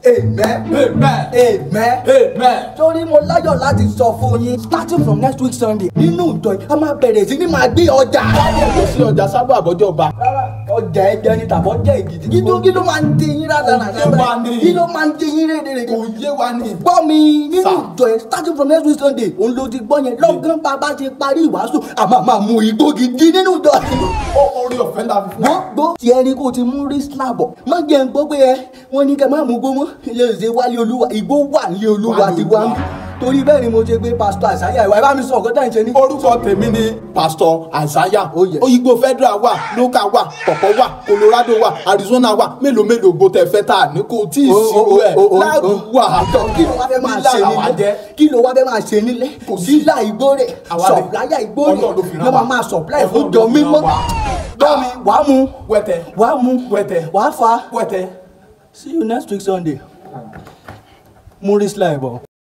Amen. Amen. Amen. Amen. torí mo láyọ̀ láti sọ fún yín starting from next week sunday nínú ìjọ yìí a máa bẹ̀rẹ̀ sí ní máa gbé ọjà. Kò sí ọjà sábà àbọ̀jọ̀ ọba. rárá ọjà ẹ̀jẹ̀ ni tàbọ̀ jẹ́ ìgìdì kí ló kí ló máa ń dé yín rárá Kò yé wa ni. kí ló máa ń dé yín rédèrè Kò yé wa ni. gbọ́ mi nínú Sir. ìjọ yẹn starting from next week sunday òun ló ti gbọ́ yẹn lọ́gán bàbá ti parí ìwàásù a máa máa mú igbó gidi nínú ìjọ yìí Ó orí ọ̀fẹ́ la fi fún wa. gbogbo tí ẹni kò ti mú rí slabọ má jẹ́ ń gbọ́ pé ẹ wọ́n ní kẹ́ má mú gbómọ́ ilé ìṣe wálé olúwa ìgbó wà ní olúwa Wálé ti wá Olúwa. torí bẹ́ẹ̀ ni mo ṣe gbé pásítọ̀ àṣàyà ìwà ẹ bá mi sọ ọ̀gọ́ta ìṣe ní. Orúkọ tèmi ni Pastor Isaiah. Oh, yes. Oyigbo Federal wà, Local wà, Pọ̀pọ̀ wà, Colorado wà, Arizona wà, mélòó mélòó gbó tẹ fẹ́ tà ní kò tí ì Oh, sí oh, oh, ẹ̀. oh, oh, Láàbù oh. wà. àtọ̀ kí ló wá fẹ́ máa ṣe Nílà àwa nílé jẹ́. kí ló wá fẹ́ máa ṣe nílé Kò sí. dílà ìgbórè Àwa lè- sọ̀pláyà ìgbórè Ọlọ́run ló fi rán ló máa wa. máa sọ̀pláyà Ọlọ́run fún ló jọ fi mímọ́ rán wa. gbọ́ mi wàá mu Wẹ́tẹ̀. wàá mu Wẹ́tẹ̀. wàá fa Wẹ́tẹ̀. see you next week sunday. Maurice Laibo.